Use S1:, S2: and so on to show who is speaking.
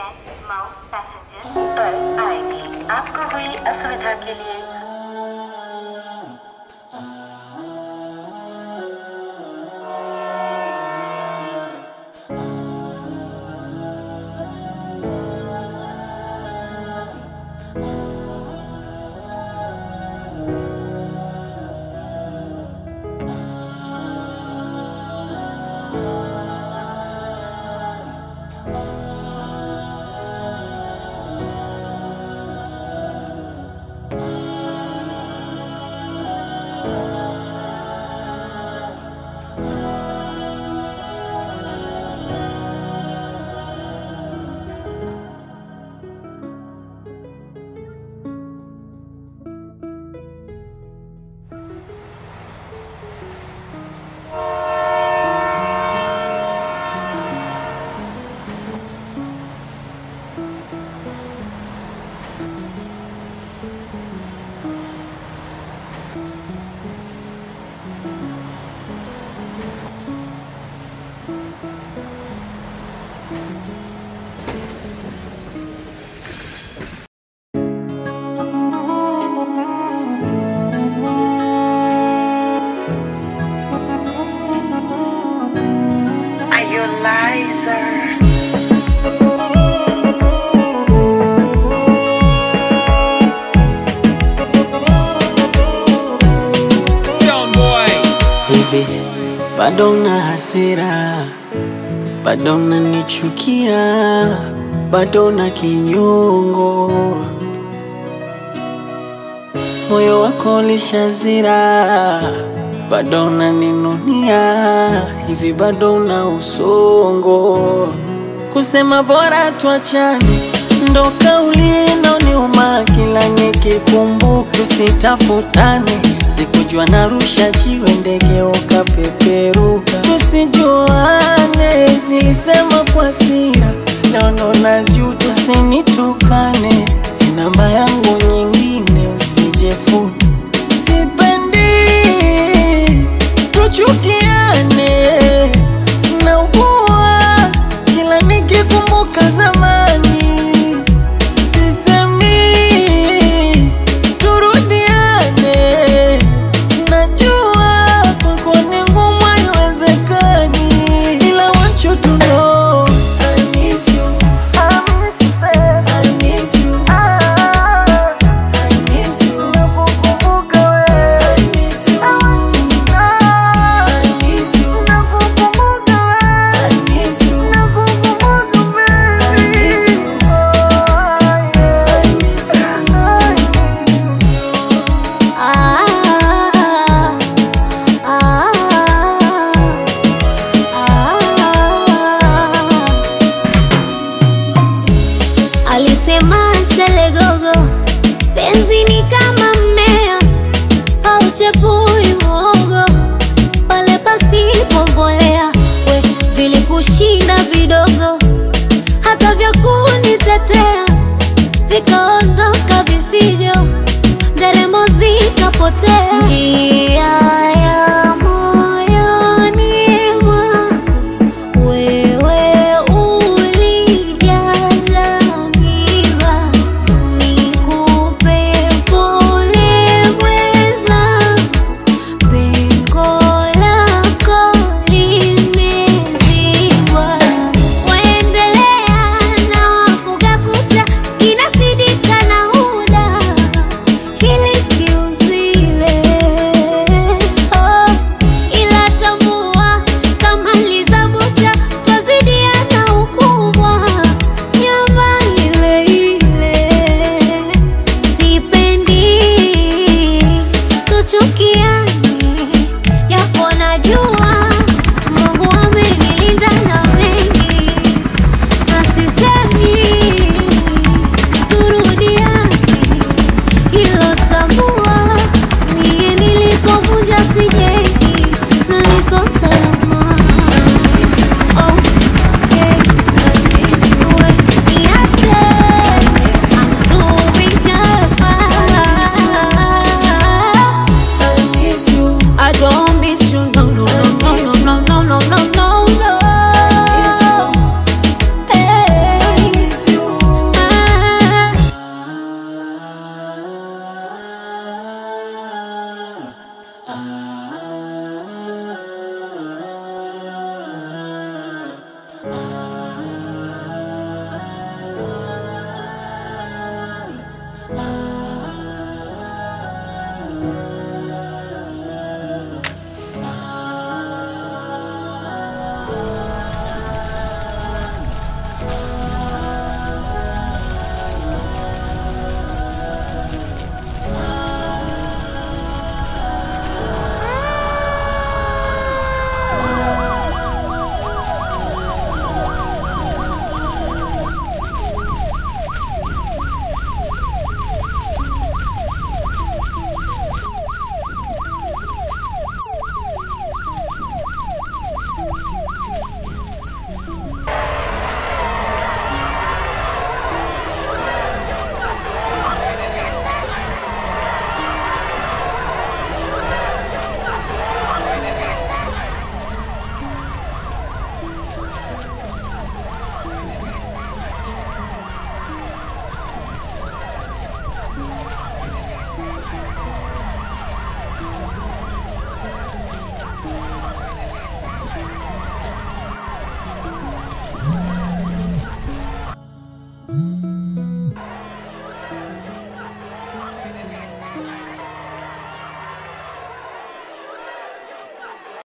S1: Mouse passenger पर आएगी आपको हुई असुविधा के लिए
S2: Are you a liar?
S3: Young boy.
S4: hivi bado na hasira, bado nanichukia, bado na kinyongo, moyo wako lishazira, bado naninunia, hivi bado na usongo, kusema bora tuachane ndo kauli inaoniuma kila nikikumbuka, tusitafutane. Sikujua narusha jiwe ndege ukapeperuka, tusijuane. Nilisema kwa hasira, leo na juu, tusinitukane. Namba yangu nyingine usijefuni, sipendi tuchukiane naugua kila nikikumbuka zamani, sisemi turudiane. Najua kwako ni ngumu, haiwezekani, ila want you to know I miss you. I miss you. I miss you. I miss you. I miss you. I miss you. I miss you.
S5: Alisema Selegogo, penzi ni kama mmea hauchepui mwogo pale pasipo mbolea. We vilikushinda vidogo, hata vya kunitetea vikaondoka vifijo, nderemo zikapotea.